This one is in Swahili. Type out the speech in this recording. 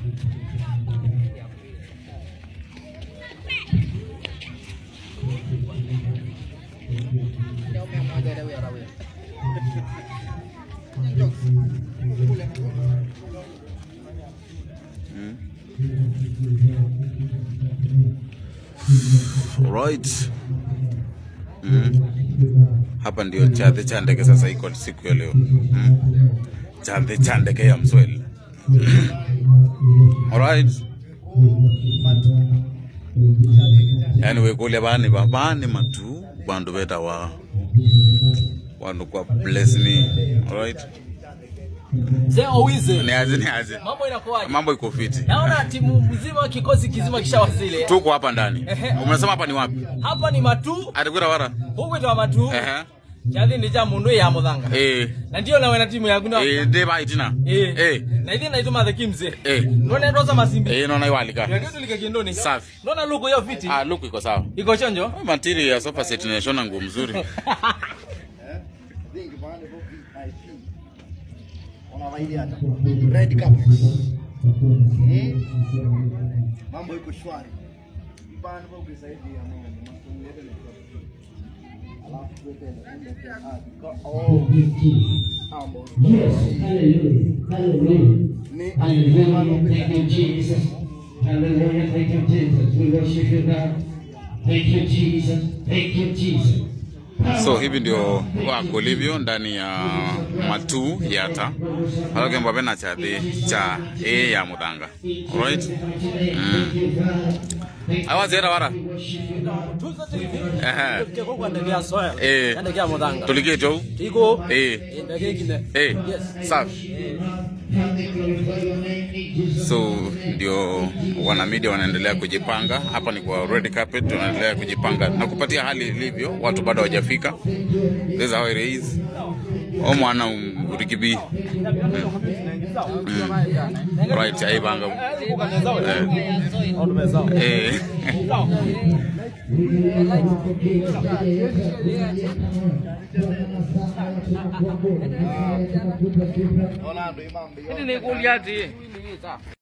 Alright. Mm. Hapa ndio chadhe cha ndege sasa iko siku ya leo. Mm. Chadhe cha ndege ya Msweli. Alright. Yani wekulia bani ba bani matu bandu beta wa wandu kwa bless ni. Alright. Mzee Owize, Ni aje ni aje. mambo inakuwaje? Mambo iko fiti. Naona timu mzima, kikosi kizima kishawasili. Tuko hapa ndani. Ehe. Umesema hapa ni wapi? Hapa ni Matu, Atakwira wara. huku itawa Matu, Ehe. chathi ni cha mundu ya muthanga. Eh. Na ndio nawe na timu yangu na Eh, deba itina. eh Eh. na ithi naituma the kimze. Eh. Nona ndoza masimbi. Eh, naona iwalika. Ndio tulike kindoni. Safi. Nona luko yo fiti. Ah, look iko sawa. Iko chonjo? Material ya sofa set inashona nguo mzuri. Vingi pande kwa VIP. Wanawaidia hata. Red carpet. Eh? Mambo iko shwari. Pande kwa kusaidia mama. Msongele ni kwa. Alafu tuweke na ah, kwa- oh. Mambo. Yes, hallelujah, hallelujah, Ni hallelujah. Thank you, Jesus. Hallelujah, thank you, Jesus. We worship you, God. Thank you, Jesus. Thank you, Jesus. So hivi ndio wako livyo ndani ya matu yata halafu mbabe na chadhi cha e ya mudhanga alright awazera wara Tuzo TV. Ehe. Tuko kwa ndege ya soya. Eh. Ndege ya muthanga. tulikie jo Iko. eh Ndege kine. eh Yes. safi Father, glorify your name, Jesus. so ndio wanamedia wanaendelea kujipanga hapa ni kwa red carpet wanaendelea kujipanga na kupatia hali ilivyo watu bado hawajafika this is how it is o mwana um, urikibi mm. right aibanga eh. eh. Ona ndo imambe. Ni kuliati.